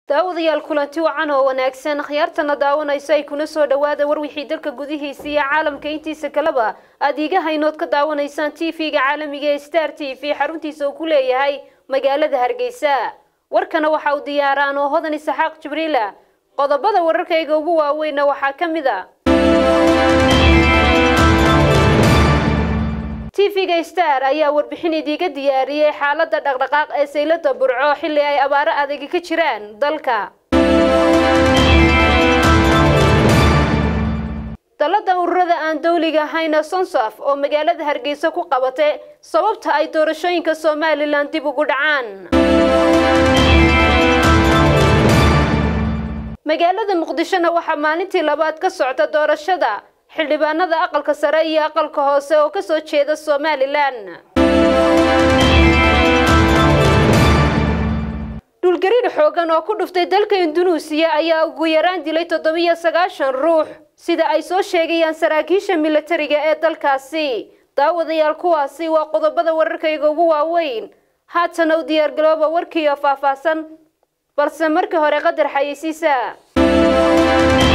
daawadayaal kulanti wacan oo wanaagsan khiyaartana daawanayso ay kuna soo dhawaada war wixii dalka gudihiisa iyo caalamka intiisa kaleba aad iiga haynood ka daawanaysaan t v-ga caalamiga ee star t v xaruntiisa uu ku leeyahay magaalada hargeysa warkana waxa uu diyaaraan oo hodan isaxaaq jibriila qodobada wararkayga ugu waaweynna waxaa ka mid a tv-ga star ayaa warbixin idiiga diyaariyey xaalada dhaqdhaqaaq ee saylada burco xilli ay abaaro adagi ka jiraan dalka dalada ururada aan dawliga ahayna sonsof oo magaalada hargeysa ku qabatay sababta ay doorashooyinka somalilan dib ugu dhacaan magaalada muqdishona waxaa maalintii labaad ka socda doorashada xildhibaanada aqalka sare iyo aqalka hoose oo kasoo jeeda somalilan dhulgariir xoogan oo ku dhuftay dalka indunuusiya ayaa ugu yaraan dilay toddobiyo sagaashan ruux sida ay soo sheegayaan saraakiisha milatariga ee dalkaasi daawadayaal kuwaasi waa qodobada wararkayga ugu waaweyn haatana u diyaargalooba warkiioo faahfaahsan balse markii hore qadar xayeysiisa